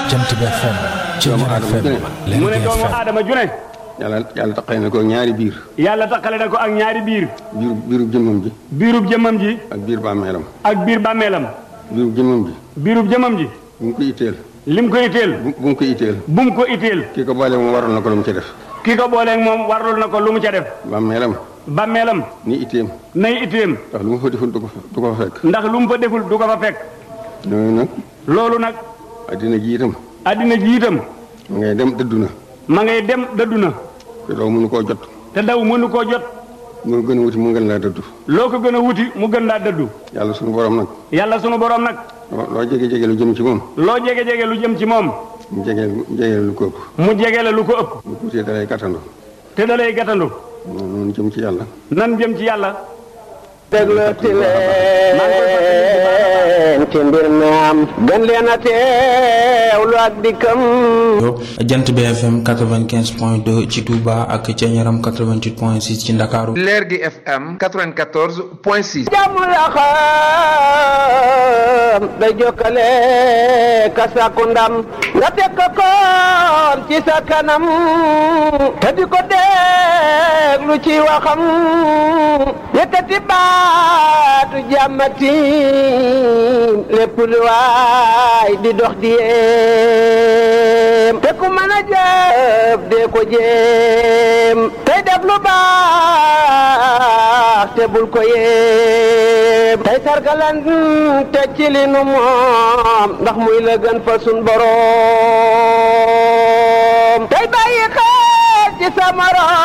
Jant bi FM doomu Ceeñaar aadama FM ju ne mu ne Lergui doomu FM aadama ju ne yàlla yàlla taqale na ko ñaari biir yàlla takkale na ko ak ñaari biir biiru biiru jëmmam ji biirub jëmmam ji ak biir bàmmeelam ak biir bàmmeelam biiru jëmmam ji biirub jëmmam ji bu mu ko itteel lim ko itteel bu bu mu ko itteel bu mu ko itteel kii ko boole moom waroon na ko lu mu ci def ki ko booleeg moom warlul na ko lu mu ca def bàmmeelam bàmmeelam ni itteem nay itteem ndax lu mu fa deful du ko fa du ko fa fekk ndax lu mu fa deful du ko fa fekk noonu nag loolu nag addina ji itam addina ji itam ma ngay dem dëddu na ma ngay dem dëddu na te doo mënu koo jot te daw mënu koo jot moo gën a wuti mu gën laa dëddu loo ko gën a wuti mu gën laa dëddu yàlla sunu borom nag yàlla sunu borom nag loo loo jege jege lu jëm ci moom loo jege jege lu jëm ci moom mu jege jege lu ko ëpp mu jege la lu ko ëpp bu tuutee dalay gàttandu te da lay gàttandu noonu noonu jëm ci yàlla nan jëm ci yàlla déglooti leen ci mbir mi am gën leen a teewlu ak dikkam jant bi FM 95 point 2 ci Touba ak ca Ñaram 88 point 6 ci Ndakaaru Lergui FM 94 point 6 jàmm la xam day jokkale ka sàkku ndam nga teg ko koon ci sa kanam te di ko déglu ci waxam yëkkati baatu jàmmati lépp lu waay di dox di yéem te ku mën a jëf dee ko jéem tey def lu baax te bul ko yéem tey sargalan te ci li nu moom ndax muy la gën fa sun boroom tey bàyyi xel ci sa morom